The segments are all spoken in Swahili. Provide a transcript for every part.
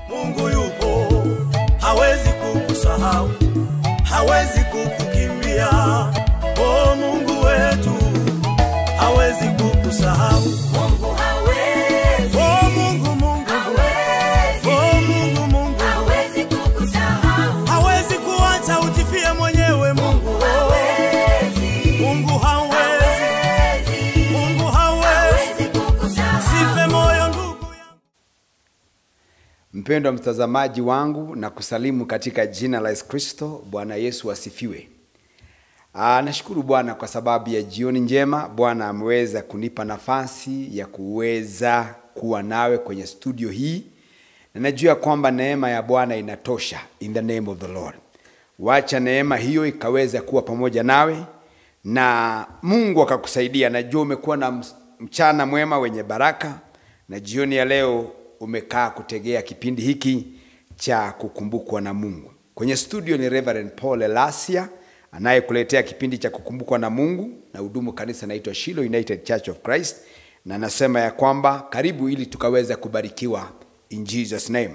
Mungu yupo, hawezi kukusahau, hawezi kukukimbia. Oh, Mungu wetu hawezi kukusahau. Mungu hawezi, Oh, Mungu, Mungu, hawezi, oh, Mungu, Mungu hawezi kukusahau. hawezi kuacha ujifie mwenyewe. Mungu, Hawezi, Mungu hawezi, hawezi, Mungu hawezi. hawezi kukusahau. Sife moyo ndugu yangu. Mpendwa mtazamaji wangu na kusalimu katika jina la Yesu Kristo. Bwana Yesu asifiwe. Aa, nashukuru Bwana kwa sababu ya jioni njema. Bwana ameweza kunipa nafasi ya kuweza kuwa nawe kwenye studio hii, na najua kwamba neema ya Bwana inatosha. In the name of the Lord, wacha neema hiyo ikaweza kuwa pamoja nawe na Mungu akakusaidia. Najua umekuwa na ms- mchana mwema wenye baraka, na jioni ya leo umekaa kutegea kipindi hiki cha kukumbukwa na Mungu. Kwenye studio ni Reverend Paul Elasia anayekuletea kipindi cha kukumbukwa na Mungu na hudumu kanisa naitwa Shiloh United Church of Christ, na nasema ya kwamba karibu ili tukaweza kubarikiwa in Jesus name.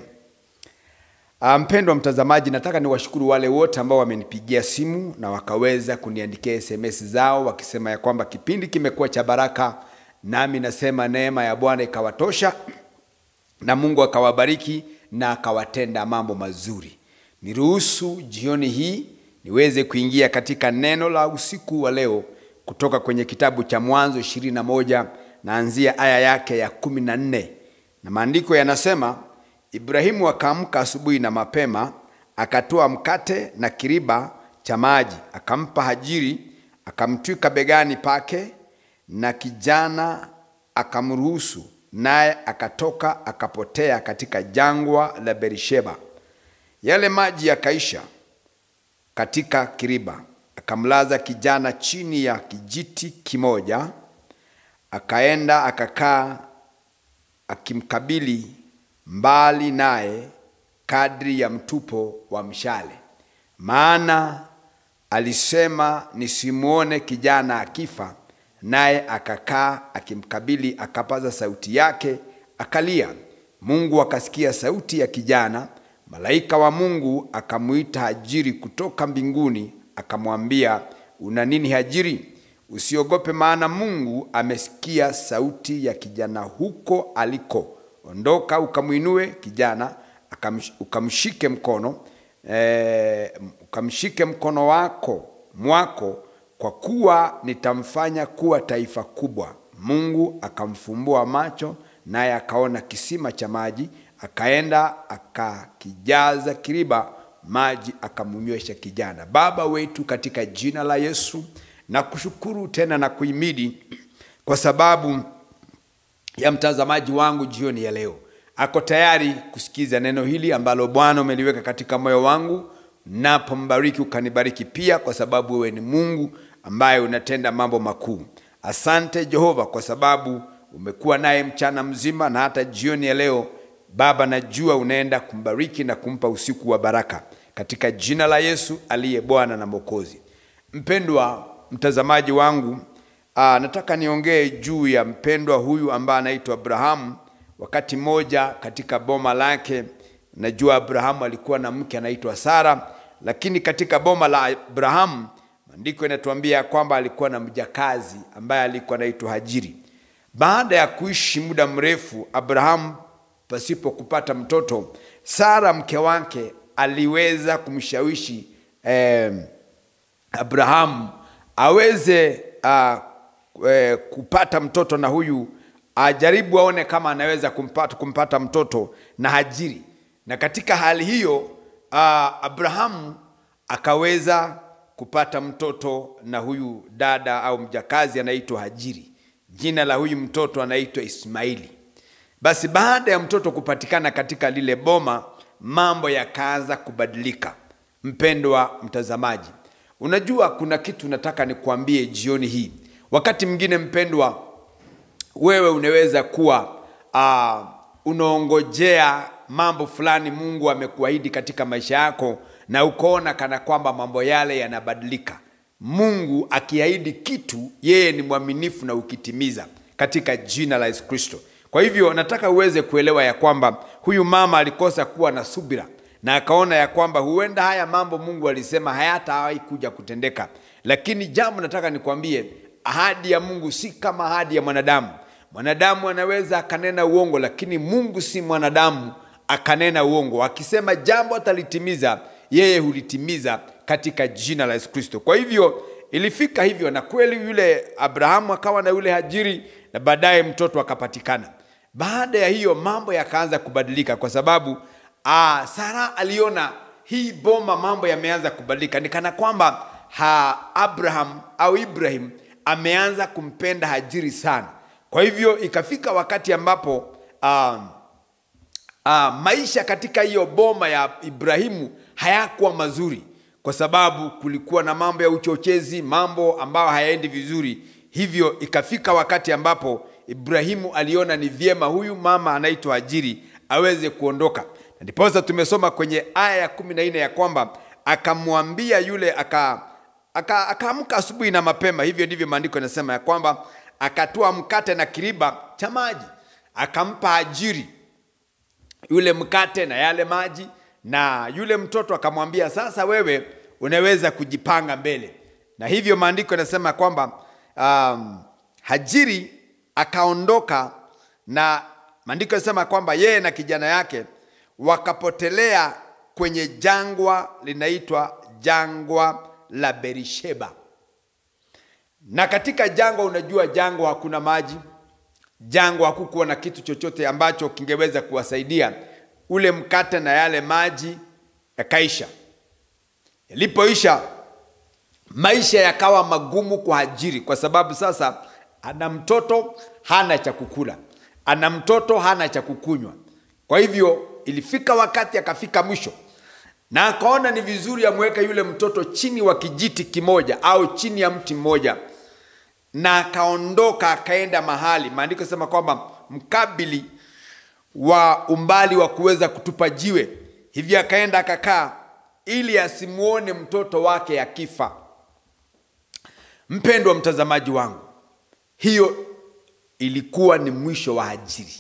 Ah, Mpendwa mtazamaji, nataka niwashukuru wale wote ambao wamenipigia simu na wakaweza kuniandikia SMS zao wakisema ya kwamba kipindi kimekuwa cha baraka, nami nasema neema ya Bwana ikawatosha na Mungu akawabariki na akawatenda mambo mazuri. Niruhusu jioni hii niweze kuingia katika neno la usiku wa leo kutoka kwenye kitabu cha Mwanzo ishirini na moja naanzia aya yake ya kumi na nne na maandiko yanasema, Ibrahimu akaamka asubuhi na mapema, akatoa mkate na kiriba cha maji, akampa Hajiri, akamtwika begani pake, na kijana akamruhusu, naye akatoka akapotea katika jangwa la Berisheba. Yale maji yakaisha katika kiriba, akamlaza kijana chini ya kijiti kimoja, akaenda akakaa akimkabili mbali naye kadri ya mtupo wa mshale, maana alisema nisimwone kijana akifa. Naye akakaa akimkabili, akapaza sauti yake akalia. Mungu akasikia sauti ya kijana. Malaika wa Mungu akamwita Hajiri kutoka mbinguni, akamwambia, una nini Hajiri? Usiogope, maana Mungu amesikia sauti ya kijana huko aliko. Ondoka ukamwinue kijana, akamsh- ukamshike mkono eh, ukamshike mkono wako mwako, kwa kuwa nitamfanya kuwa taifa kubwa. Mungu akamfumbua macho, naye akaona kisima cha maji, akaenda akakijaza kiriba maji, akamnywesha kijana. Baba wetu, katika jina la Yesu, na kushukuru tena na kuimidi kwa sababu ya mtazamaji wangu jioni ya leo ako tayari kusikiza neno hili ambalo Bwana umeliweka katika moyo wangu. Napombariki ukanibariki pia, kwa sababu wewe ni Mungu ambaye unatenda mambo makuu. Asante Jehova, kwa sababu umekuwa naye mchana mzima na hata jioni ya leo. Baba, najua unaenda kumbariki na kumpa usiku wa baraka, katika jina la Yesu aliye Bwana na Mwokozi. Mpendwa mtazamaji wangu, aa, nataka niongee juu ya mpendwa huyu ambaye anaitwa Abrahamu. Wakati mmoja katika boma lake, najua Abrahamu alikuwa na mke anaitwa Sara, lakini katika boma la Abrahamu maandiko yanatuambia kwamba alikuwa na mjakazi ambaye alikuwa anaitwa Hajiri. Baada ya kuishi muda mrefu, Abrahamu pasipo kupata mtoto, Sara mke wake aliweza kumshawishi eh, Abrahamu aweze uh, eh, kupata mtoto na huyu ajaribu aone kama anaweza kumpata, kumpata mtoto na Hajiri. Na katika hali hiyo uh, Abrahamu akaweza kupata mtoto na huyu dada au mjakazi anaitwa Hajiri. Jina la huyu mtoto anaitwa Ismaili. Basi baada ya mtoto kupatikana katika lile boma, mambo yakaanza kubadilika. Mpendwa mtazamaji, unajua kuna kitu nataka nikuambie jioni hii. Wakati mwingine mpendwa, wewe unaweza kuwa uh, unaongojea mambo fulani Mungu amekuahidi katika maisha yako, na ukaona kana kwamba mambo yale yanabadilika. Mungu akiahidi kitu, yeye ni mwaminifu na ukitimiza katika jina la Yesu Kristo. Kwa hivyo nataka uweze kuelewa ya kwamba huyu mama alikosa kuwa na subira na akaona ya kwamba huenda haya mambo Mungu alisema hayatawahi kuja kutendeka, lakini jambo nataka nikwambie, ahadi ya Mungu si kama ahadi ya mwanadamu. Mwanadamu anaweza akanena uongo, lakini Mungu si mwanadamu akanena uongo. Akisema jambo atalitimiza, yeye hulitimiza katika jina la Yesu Kristo. Kwa hivyo ilifika hivyo, na kweli yule Abrahamu akawa na yule Hajiri, na baadaye mtoto akapatikana. Baada ya hiyo mambo yakaanza kubadilika, kwa sababu aa, Sara aliona hii boma, mambo yameanza kubadilika, ni kana kwamba ha, Abraham au Ibrahim ameanza kumpenda Hajiri sana. Kwa hivyo ikafika wakati ambapo um, uh, maisha katika hiyo boma ya Ibrahimu hayakuwa mazuri, kwa sababu kulikuwa na mambo ya uchochezi, mambo ambayo hayaendi vizuri. Hivyo ikafika wakati ambapo Ibrahimu aliona ni vyema huyu mama anaitwa Hajiri aweze kuondoka, na ndiposa tumesoma kwenye aya ya kumi na nne ya kwamba akamwambia yule aka aka- akaamka asubuhi na mapema. Hivyo ndivyo maandiko yanasema ya kwamba akatoa mkate na kiriba cha maji akampa Hajiri yule mkate na yale maji, na yule mtoto akamwambia, sasa wewe unaweza kujipanga mbele. Na hivyo maandiko yanasema kwamba um, Hajiri akaondoka, na maandiko yanasema kwamba yeye na kijana yake wakapotelea kwenye jangwa linaitwa jangwa la Berisheba. Na katika jangwa, unajua jangwa hakuna maji, jangwa hakukuwa na kitu chochote ambacho kingeweza kuwasaidia. Ule mkate na yale maji yakaisha. Yalipoisha, maisha yakawa magumu kwa Hajiri, kwa sababu sasa ana mtoto hana cha kukula, ana mtoto hana cha kukunywa. Kwa hivyo ilifika wakati akafika mwisho, na akaona ni vizuri amweke yule mtoto chini wa kijiti kimoja au chini ya mti mmoja na akaondoka akaenda mahali maandiko sema kwamba mkabili wa umbali wa kuweza kutupa jiwe hivyo akaenda akakaa ili asimwone mtoto wake akifa mpendwa mtazamaji wangu hiyo ilikuwa ni mwisho wa Hajiri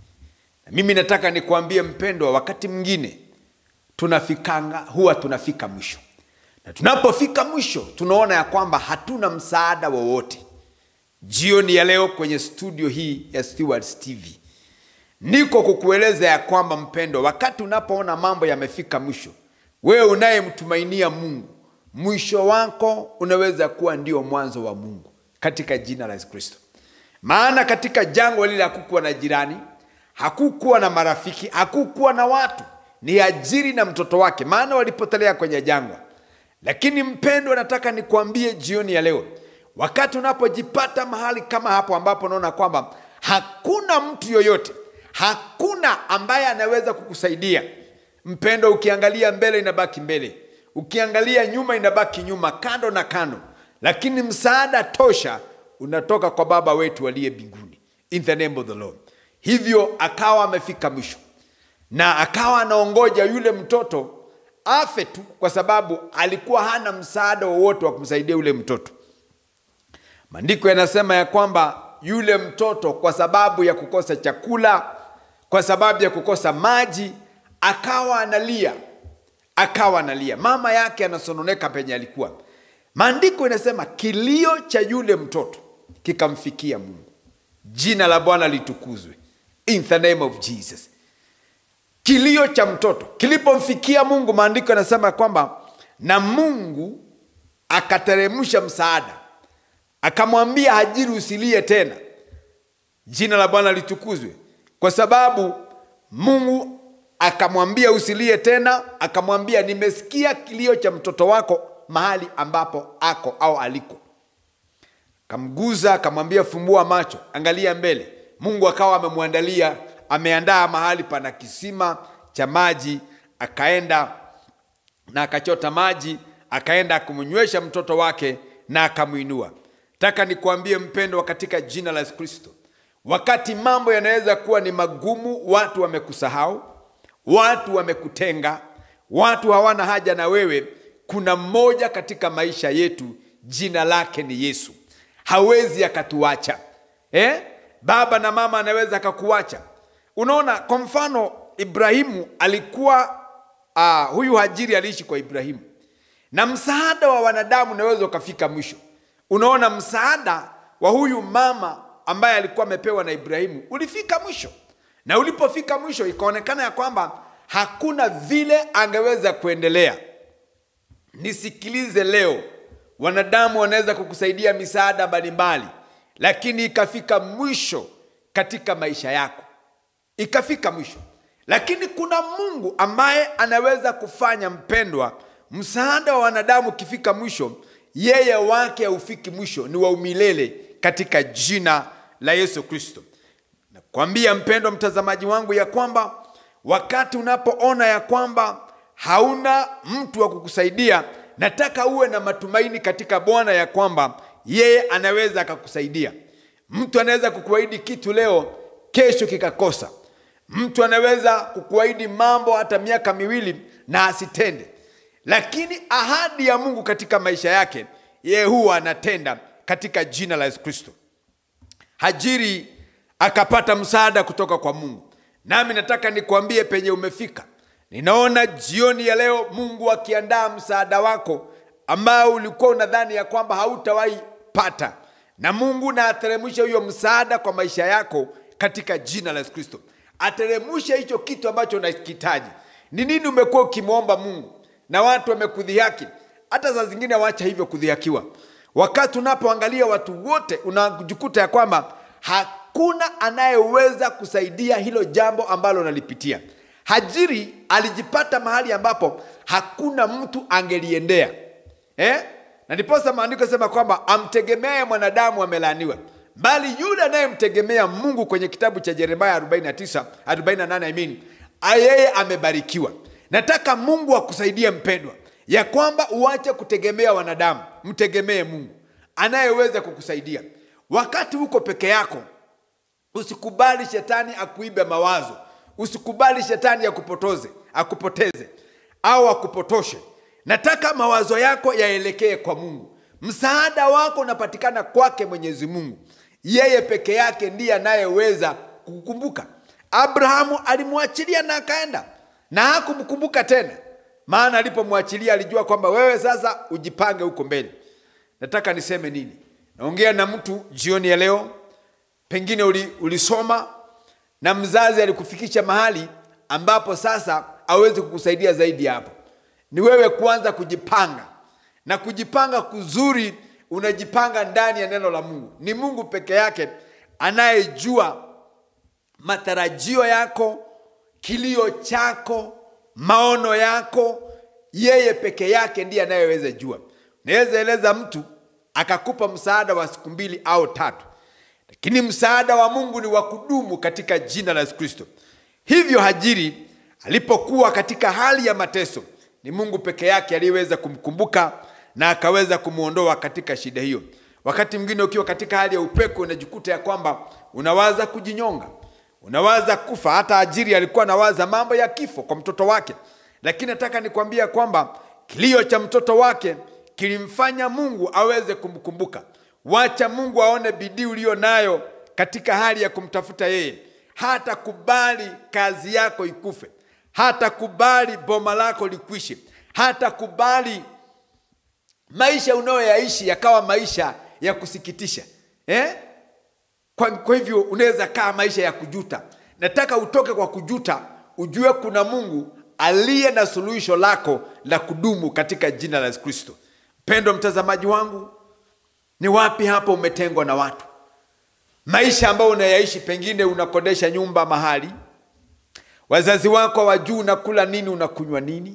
na mimi nataka nikuambie mpendwa wakati mwingine tunafikanga huwa tunafika mwisho na tunapofika mwisho tunaona ya kwamba hatuna msaada wowote jioni ya leo kwenye studio hii ya Stewards TV niko kukueleza ya kwamba mpendwa wakati unapoona mambo yamefika mwisho wewe unayemtumainia mungu mwisho wako unaweza kuwa ndio mwanzo wa mungu katika jina la yesu kristo maana katika jangwa lile hakukuwa na jirani hakukuwa na marafiki hakukuwa na watu ni ajiri na mtoto wake maana walipotelea kwenye jangwa lakini mpendwa nataka nikuambie jioni ya leo wakati unapojipata mahali kama hapo ambapo unaona kwamba hakuna mtu yoyote hakuna ambaye anaweza kukusaidia mpendo ukiangalia mbele inabaki mbele ukiangalia nyuma inabaki nyuma kando na kando lakini msaada tosha unatoka kwa baba wetu aliye mbinguni in the name of the lord hivyo akawa amefika mwisho na akawa anaongoja yule mtoto afe tu kwa sababu alikuwa hana msaada wowote wa kumsaidia yule mtoto maandiko yanasema ya kwamba yule mtoto kwa sababu ya kukosa chakula kwa sababu ya kukosa maji akawa analia akawa analia mama yake anasononeka penye alikuwa maandiko inasema kilio cha yule mtoto kikamfikia mungu jina la bwana litukuzwe in the name of jesus kilio cha mtoto kilipomfikia mungu maandiko yanasema kwamba na mungu akateremsha msaada akamwambia hajiri usilie tena jina la bwana litukuzwe kwa sababu mungu akamwambia usilie tena akamwambia nimesikia kilio cha mtoto wako mahali ambapo ako au aliko akamguza akamwambia fumbua macho angalia mbele mungu akawa amemwandalia ameandaa mahali pana kisima cha maji akaenda na akachota maji akaenda akumnywesha mtoto wake na akamwinua taka nikuambie mpendwa katika jina la yesu kristo wakati mambo yanaweza kuwa ni magumu watu wamekusahau watu wamekutenga watu hawana haja na wewe kuna mmoja katika maisha yetu jina lake ni yesu hawezi akatuacha eh? baba na mama anaweza akakuacha unaona kwa mfano ibrahimu alikuwa uh, huyu hajiri aliishi kwa ibrahimu na msaada wa wanadamu unaweza ukafika mwisho unaona msaada wa huyu mama ambaye alikuwa amepewa na ibrahimu ulifika mwisho na ulipofika mwisho ikaonekana ya kwamba hakuna vile angeweza kuendelea nisikilize leo wanadamu wanaweza kukusaidia misaada mbalimbali lakini ikafika mwisho katika maisha yako ikafika mwisho lakini kuna mungu ambaye anaweza kufanya mpendwa msaada wa wanadamu ukifika mwisho yeye wake haufiki mwisho ni wa umilele katika jina la yesu kristo nakwambia mpendwa mtazamaji wangu ya kwamba wakati unapoona ya kwamba hauna mtu wa kukusaidia nataka uwe na matumaini katika bwana ya kwamba yeye anaweza akakusaidia mtu anaweza kukuahidi kitu leo kesho kikakosa mtu anaweza kukuahidi mambo hata miaka miwili na asitende lakini ahadi ya mungu katika maisha yake yeye huwa anatenda katika jina la yesu kristo hajiri akapata msaada kutoka kwa mungu nami nataka nikuambie penye umefika ninaona jioni ya leo mungu akiandaa msaada wako ambao ulikuwa unadhani ya kwamba hautawahi pata na mungu na ateremushe huyo msaada kwa maisha yako katika jina la yesu kristo ateremushe hicho kitu ambacho unakihitaji ni nini umekuwa ukimwomba mungu na watu wamekudhihaki hata saa zingine wacha hivyo kudhihakiwa wakati unapoangalia watu wote unajikuta ya kwamba hakuna anayeweza kusaidia hilo jambo ambalo unalipitia hajiri alijipata mahali ambapo hakuna mtu angeliendea eh? na ndiposa maandiko sema kwamba amtegemeaye mwanadamu amelaaniwa bali yule anayemtegemea mungu kwenye kitabu cha jeremaya 49 48 I mean, yeye amebarikiwa nataka mungu akusaidie mpendwa ya kwamba uache kutegemea wanadamu mtegemee mungu anayeweza kukusaidia wakati uko peke yako usikubali shetani akuibe mawazo usikubali shetani akupotoze akupoteze au akupotoshe nataka mawazo yako yaelekee kwa mungu msaada wako unapatikana kwake mwenyezi mungu yeye peke yake ndiye anayeweza kukukumbuka abrahamu alimwachilia na akaenda na hakumkumbuka tena maana alipomwachilia alijua kwamba wewe sasa ujipange huko mbele nataka niseme nini naongea na mtu jioni ya leo pengine uli, ulisoma na mzazi alikufikisha mahali ambapo sasa awezi kukusaidia zaidi hapo ni wewe kuanza kujipanga na kujipanga kuzuri unajipanga ndani ya neno la mungu ni mungu peke yake anayejua matarajio yako kilio chako maono yako yeye peke yake ndiye anayeweza jua naweza eleza mtu akakupa msaada wa siku mbili au tatu lakini msaada wa mungu ni wa kudumu katika jina la yesu kristo hivyo hajiri alipokuwa katika hali ya mateso ni mungu peke yake aliyeweza kumkumbuka na akaweza kumwondoa katika shida hiyo wakati mwingine ukiwa katika hali ya upeko unajikuta ya kwamba unawaza kujinyonga unawaza kufa hata ajiri alikuwa anawaza mambo ya kifo kwa mtoto wake lakini nataka nikwambia kwamba kilio cha mtoto wake kilimfanya mungu aweze kumkumbuka wacha mungu aone bidii uliyo nayo katika hali ya kumtafuta yeye hata kubali kazi yako ikufe hata kubali boma lako likwishe hata kubali maisha unayoyaishi yakawa maisha ya kusikitisha eh? kwa, kwa hivyo unaweza kaa maisha ya kujuta nataka utoke kwa kujuta ujue kuna mungu aliye na suluhisho lako la kudumu katika jina la yesu kristo mpendo mtazamaji wangu ni wapi hapo umetengwa na watu maisha ambayo unayaishi pengine unakodesha nyumba mahali wazazi wako wajuu unakula nini unakunywa nini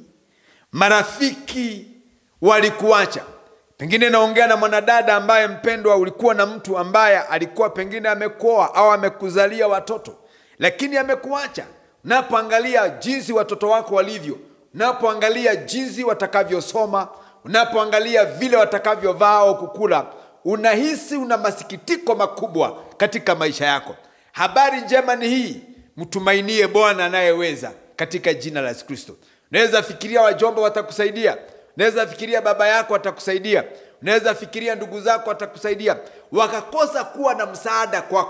marafiki walikuacha pengine naongea na mwanadada ambaye mpendwa ulikuwa na mtu ambaye alikuwa pengine amekuoa au amekuzalia watoto lakini amekuacha unapoangalia jinsi watoto wako walivyo unapoangalia jinsi watakavyosoma unapoangalia vile watakavyovaa au kukula unahisi una masikitiko makubwa katika maisha yako habari njema ni hii mtumainie bwana anayeweza katika jina la yesu kristo unaweza fikiria wajomba watakusaidia unaweza fikiria baba yako atakusaidia unaweza fikiria ndugu zako watakusaidia wakakosa kuwa na msaada kwako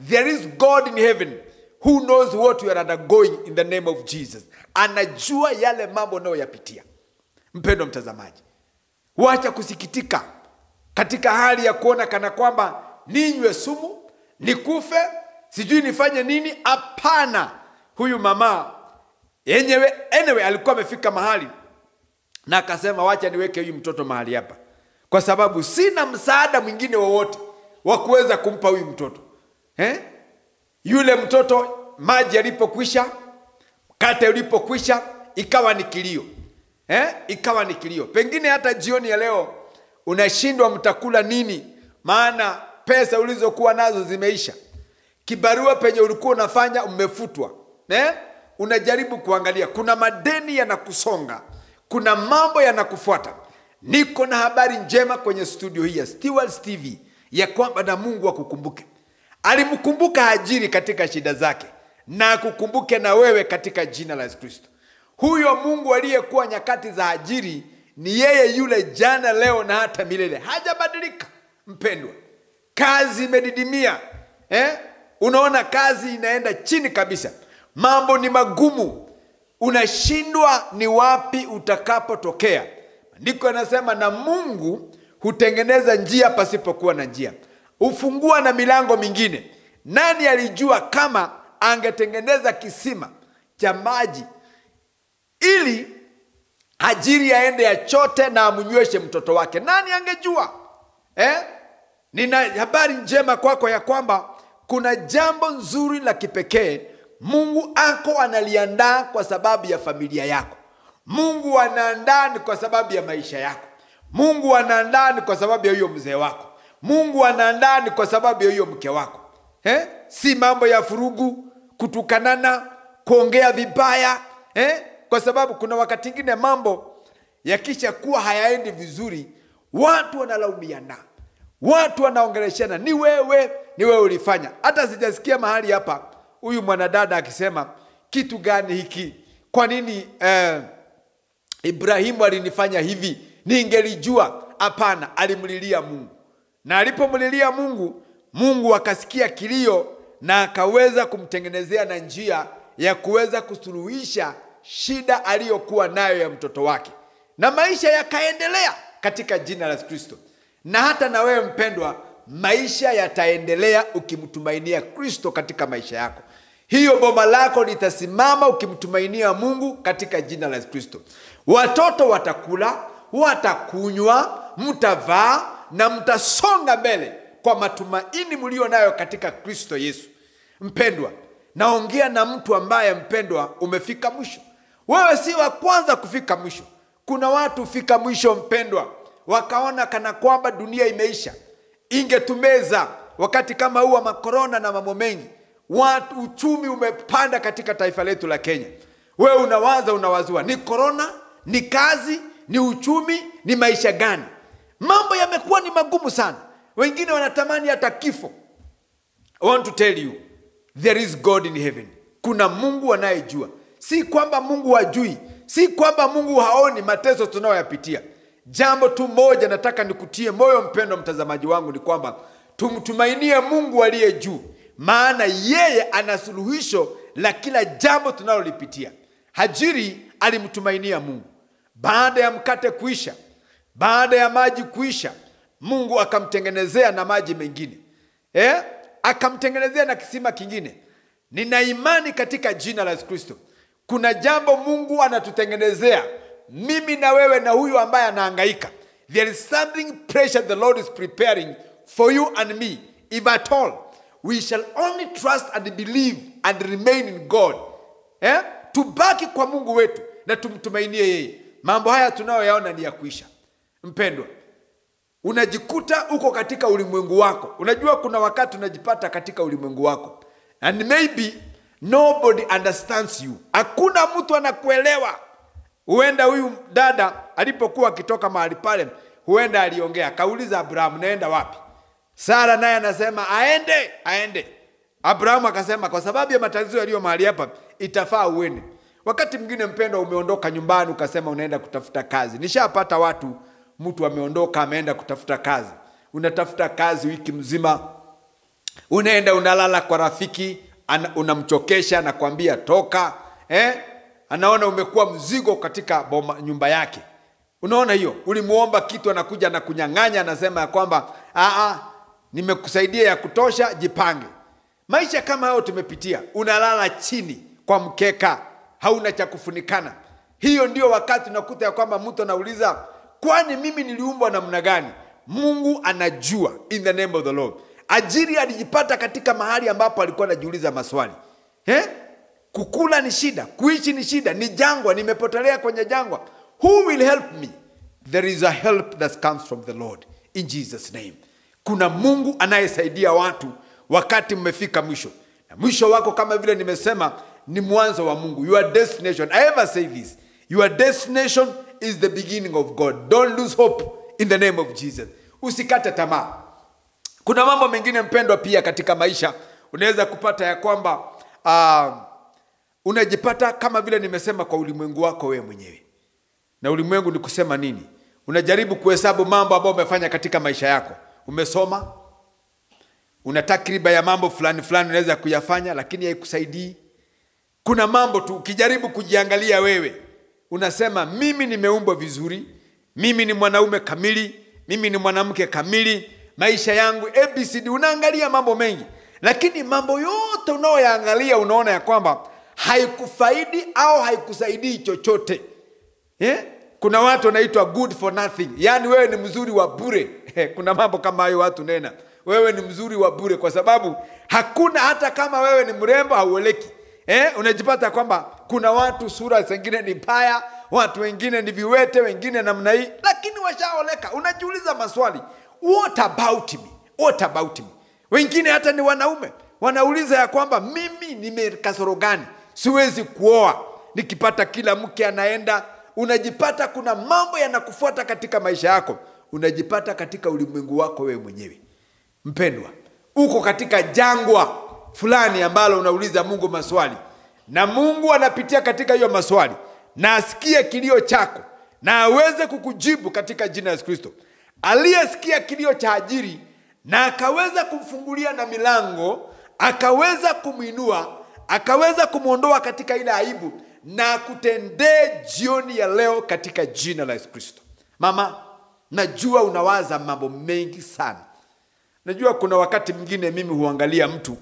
there is god in heaven who knows what you are undergoing in the name of jesus anajua yale mambo unayoyapitia mpendo mtazamaji wacha kusikitika katika hali ya kuona kana kwamba ninywe sumu nikufe sijui nifanye nini hapana huyu mama yenyewe anyway alikuwa amefika mahali na akasema wacha niweke huyu mtoto mahali hapa kwa sababu sina msaada mwingine wowote wa kuweza kumpa huyu mtoto eh? yule mtoto maji alipokwisha mkate ulipokwisha ikawa ni kilio eh? ikawa ni kilio pengine hata jioni ya leo unashindwa mtakula nini maana pesa ulizokuwa nazo zimeisha kibarua penye ulikuwa unafanya umefutwa eh? unajaribu kuangalia kuna madeni yanakusonga kuna mambo yanakufuata niko na habari njema kwenye studio hii ya Stewards TV ya kwamba na mungu akukumbuke alimkumbuka hajiri katika shida zake na akukumbuke na wewe katika jina la yesu kristo huyo mungu aliyekuwa nyakati za hajiri ni yeye yule jana leo na hata milele hajabadilika mpendwa kazi imedidimia eh? unaona kazi inaenda chini kabisa mambo ni magumu unashindwa ni wapi utakapotokea maandiko yanasema na mungu hutengeneza njia pasipokuwa na njia hufungua na milango mingine nani alijua kama angetengeneza kisima cha maji ili ajiri aende yachote na amnyweshe mtoto wake nani angejua eh? nina habari njema kwako ya kwamba kuna jambo nzuri la kipekee mungu ako analiandaa kwa sababu ya familia yako mungu anaandaa ni kwa sababu ya maisha yako mungu anaandaa ni kwa sababu ya huyo mzee wako mungu anaandaa ni kwa sababu ya huyo mke wako eh? si mambo ya furugu kutukanana kuongea vibaya eh? kwa sababu kuna wakati ingine mambo yakisha kuwa hayaendi vizuri watu wanalaumiana watu wanaongeleshana ni wewe ni wewe ulifanya hata sijasikia mahali hapa huyu mwanadada akisema kitu gani hiki kwa nini eh, ibrahimu alinifanya hivi ningelijua hapana alimlilia mungu na alipomlilia mungu mungu akasikia kilio na akaweza kumtengenezea na njia ya kuweza kusuluhisha shida aliyokuwa nayo ya mtoto wake na maisha yakaendelea katika jina la kristo na hata na wewe mpendwa maisha yataendelea ukimtumainia kristo katika maisha yako hiyo boma lako litasimama ukimtumainia mungu katika jina la kristo watoto watakula watakunywa mtavaa na mtasonga mbele kwa matumaini mlio nayo katika kristo yesu mpendwa naongea na mtu ambaye mpendwa umefika mwisho wewe si wa kwanza kufika mwisho kuna watu hufika mwisho mpendwa wakaona kana kwamba dunia imeisha ingetumeza wakati kama huu wa makorona na mambo mengi watu uchumi umepanda katika taifa letu la kenya wewe unawaza unawazua ni korona ni kazi ni uchumi ni maisha gani mambo yamekuwa ni magumu sana wengine wanatamani hata kifo I want to tell you there is god in heaven kuna mungu anayejua si kwamba mungu hajui si kwamba mungu haoni mateso tunayoyapitia jambo tu moja nataka nikutie moyo mpendo mtazamaji wangu ni kwamba tumtumainie mungu aliye juu maana yeye ana suluhisho la kila jambo tunalolipitia hajiri alimtumainia mungu baada ya mkate kuisha baada ya maji kuisha mungu akamtengenezea na maji mengine eh? akamtengenezea na kisima kingine nina imani katika jina la yesu kristo kuna jambo mungu anatutengenezea mimi na wewe na huyu ambaye anahangaika there is something pressure the lord is preparing for you and me if at all we shall only trust and believe and remain in god eh? tubaki kwa mungu wetu na tumtumainie yeye mambo haya tunayoyaona ni ya kuisha mpendwa unajikuta uko katika ulimwengu wako unajua kuna wakati unajipata katika ulimwengu wako and maybe nobody understands you hakuna mtu anakuelewa huenda huyu dada alipokuwa akitoka mahali pale huenda aliongea akauliza abrahamu naenda wapi sara naye anasema aende aende abrahamu akasema kwa sababu ya matatizo yaliyo mahali hapa itafaa uende wakati mwingine mpendwa umeondoka nyumbani ukasema unaenda kutafuta kazi nishapata watu mtu ameondoka ameenda kutafuta kazi unatafuta kazi wiki mzima unaenda unalala kwa rafiki ana- unamchokesha anakwambia toka eh? anaona umekuwa mzigo katika boma, nyumba yake unaona hiyo ulimuomba kitu anakuja na kunyang'anya anasema ya kwamba "Ah, ah, nimekusaidia ya kutosha jipange maisha kama hayo tumepitia unalala chini kwa mkeka hauna cha kufunikana hiyo ndio wakati unakuta ya kwamba mtu anauliza kwani mimi niliumbwa namna gani mungu anajua in the name of the lord ajiri alijipata katika mahali ambapo alikuwa anajiuliza maswali eh? kukula ni shida kuishi ni shida ni jangwa nimepotelea kwenye jangwa who will help me there is a help that comes from the lord in jesus name kuna mungu anayesaidia watu wakati mmefika mwisho na mwisho wako kama vile nimesema ni mwanzo wa mungu your destination i ever say this your destination is the beginning of god don't lose hope in the name of jesus usikate tamaa kuna mambo mengine mpendwa pia katika maisha unaweza kupata ya kwamba uh, unajipata kama vile nimesema kwa ulimwengu wako wewe mwenyewe na ulimwengu ni kusema nini unajaribu kuhesabu mambo ambayo umefanya katika maisha yako umesoma una takriba ya mambo fulani fulani unaweza kuyafanya lakini haikusaidii kuna mambo tu ukijaribu kujiangalia wewe unasema mimi nimeumbwa vizuri mimi ni mwanaume kamili mimi ni mwanamke kamili maisha yangu abcd unaangalia mambo mengi lakini mambo yote unaoyaangalia unaona ya kwamba haikufaidi au haikusaidii chochote eh? kuna watu wanaitwa good for nothing yaani wewe ni mzuri wa bure kuna mambo kama hayo watu nena wewe ni mzuri wa bure kwa sababu hakuna hata kama wewe ni mrembo haueleki eh? unajipata kwamba kuna watu sura zingine ni mbaya watu wengine ni viwete wengine namna hii lakini washaoleka unajiuliza maswali what about me what about me wengine hata ni wanaume wanauliza ya kwamba mimi nimekasoro gani siwezi kuoa nikipata kila mke anaenda unajipata kuna mambo yanakufuata katika maisha yako unajipata katika ulimwengu wako wewe mwenyewe mpendwa uko katika jangwa fulani ambalo unauliza mungu maswali na mungu anapitia katika hiyo maswali na asikie kilio chako na aweze kukujibu katika jina la yesu kristo aliyesikia kilio cha ajiri na akaweza kumfungulia na milango akaweza kumwinua akaweza kumwondoa katika ile aibu na kutendee jioni ya leo katika jina la yesu kristo mama najua unawaza mambo mengi sana najua kuna wakati mwingine mimi huangalia mtu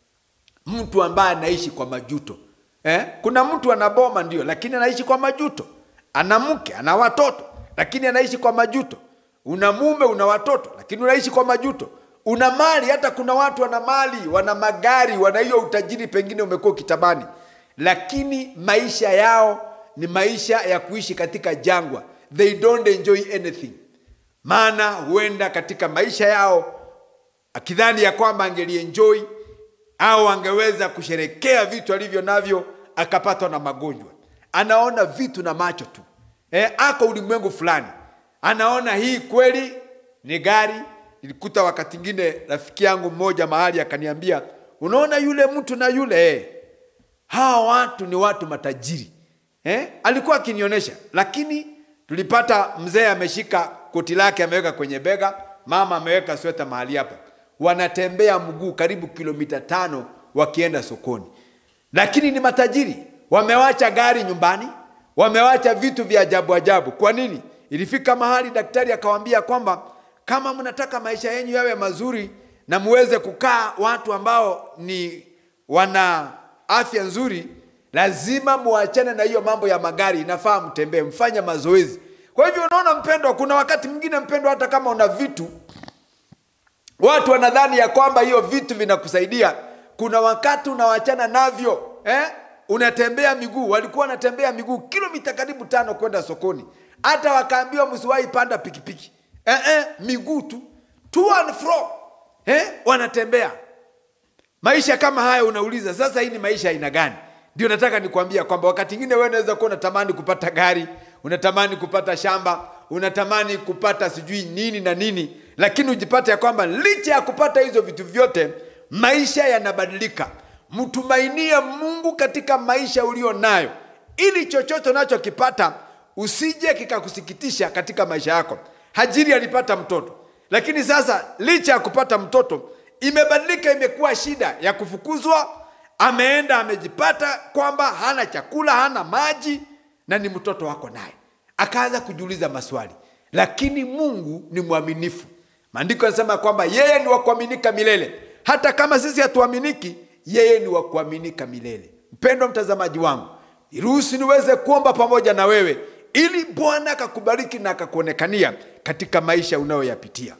mtu ambaye anaishi kwa majuto eh? kuna mtu ana boma ndio lakini anaishi kwa majuto ana mke ana watoto lakini anaishi kwa majuto una mume una watoto lakini unaishi kwa majuto una mali hata kuna watu wana mali wana magari wana hiyo utajiri pengine umekuwa ukitamani lakini maisha yao ni maisha ya kuishi katika jangwa they don't enjoy anything maana huenda katika maisha yao akidhani ya kwamba angelienjoy au angeweza kusherekea vitu alivyo navyo akapatwa na magonjwa anaona vitu na macho tu e, ako ulimwengu fulani anaona hii kweli ni gari nilikuta wakati ingine rafiki yangu mmoja mahali akaniambia unaona yule mtu na yule eh, hawa watu ni watu matajiri eh? alikuwa akinionyesha lakini tulipata mzee ameshika koti lake ameweka kwenye bega mama ameweka sweta mahali hapa wanatembea mguu karibu kilomita tano wakienda sokoni lakini ni matajiri wamewacha gari nyumbani wamewacha vitu vya ajabu ajabu kwa nini ilifika mahali daktari akawambia kwamba kama mnataka maisha yenyu yawe mazuri na muweze kukaa watu ambao ni wana afya nzuri lazima muachane na hiyo mambo ya magari inafaa mtembee mfanye mazoezi kwa hivyo unaona mpendwa kuna wakati mwingine mpendwa hata kama una vitu watu wanadhani ya kwamba hiyo vitu vinakusaidia kuna wakati unawachana navyo eh? unatembea miguu walikuwa wanatembea miguu kilomita karibu tano kwenda sokoni hata wakaambiwa msiwahi panda pikipiki eh, eh, miguu tu to and fro eh? wanatembea maisha kama haya unauliza sasa hii ni maisha aina gani ndio nataka nikwambia kwamba wakati ingine wewe unaweza kuwa unatamani kupata gari unatamani kupata shamba unatamani kupata sijui nini na nini lakini ujipate ya kwamba licha ya kupata hizo vitu vyote maisha yanabadilika mtumainie mungu katika maisha ulio nayo ili chochote unachokipata usije kikakusikitisha katika maisha yako hajiri alipata mtoto lakini sasa licha ya kupata mtoto imebadilika imekuwa shida ya kufukuzwa ameenda amejipata kwamba hana chakula hana maji na ni mtoto wako naye akaanza kujiuliza maswali lakini mungu ni mwaminifu maandiko yanasema kwamba yeye ni wa kuaminika milele hata kama sisi hatuaminiki yeye ni wa kuaminika milele mpendwa mtazamaji wangu niruhusu niweze kuomba pamoja na wewe ili bwana akakubariki na akakuonekania katika maisha unayoyapitia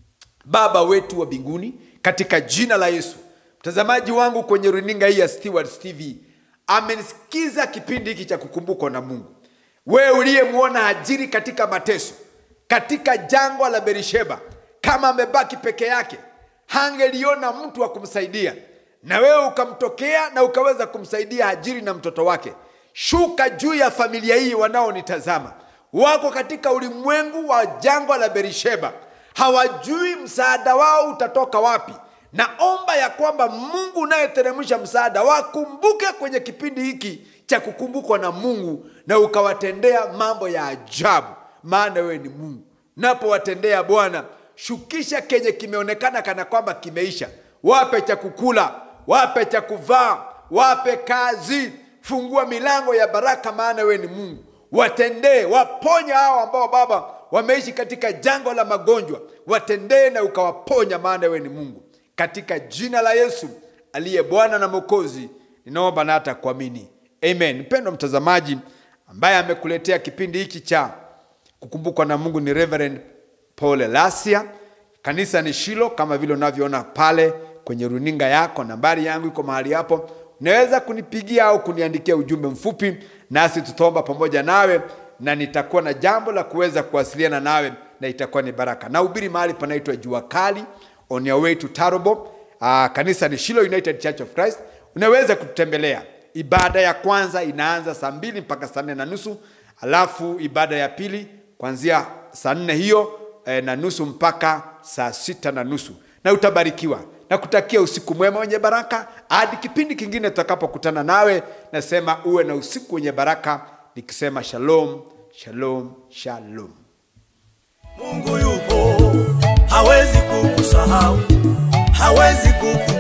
baba wetu wa mbinguni katika jina la yesu mtazamaji wangu kwenye runinga hii ya Stewards tv amenisikiza kipindi hiki cha kukumbukwa na mungu wewe uliyemwona hajiri katika mateso katika jangwa la berisheba kama amebaki peke yake hangeliona mtu wa kumsaidia na wewe ukamtokea na ukaweza kumsaidia hajiri na mtoto wake shuka juu ya familia hii wanaonitazama wako katika ulimwengu wa jangwa la berisheba hawajui msaada wao utatoka wapi naomba ya kwamba mungu unayeteremsha msaada wakumbuke kwenye kipindi hiki cha kukumbukwa na mungu na ukawatendea mambo ya ajabu maana wewe ni mungu napowatendea bwana shukisha kenye kimeonekana kana kwamba kimeisha wape cha kukula wape cha kuvaa wape kazi fungua milango ya baraka maana wewe ni mungu watendee waponya hao ambao baba wameishi katika jangwa la magonjwa watendee na ukawaponya maana wewe ni mungu katika jina la yesu aliye bwana na mwokozi ninaomba na hata kuamini amen mpendo mtazamaji ambaye amekuletea kipindi hiki cha kukumbukwa na mungu ni reverend paul lasia kanisa ni shilo kama vile unavyoona pale kwenye runinga yako nambari yangu iko mahali hapo unaweza kunipigia au kuniandikia ujumbe mfupi nasi tutaomba pamoja nawe na nitakuwa na jambo la kuweza kuwasiliana nawe na itakuwa ni baraka nahubiri mahali panaitwa jua kali on your way to Tarobo. Uh, kanisa ni Shilo United Church of Christ. Unaweza kututembelea. Ibada ya kwanza inaanza saa mbili mpaka saa nne na nusu alafu ibada ya pili kuanzia saa nne hiyo eh, na nusu mpaka saa sita na nusu na utabarikiwa na kutakia usiku mwema wenye baraka hadi kipindi kingine tutakapokutana nawe nasema uwe na usiku wenye baraka nikisema shalom shalom shalom Mungu yupo, hawezi kukusahau, hawezi kuku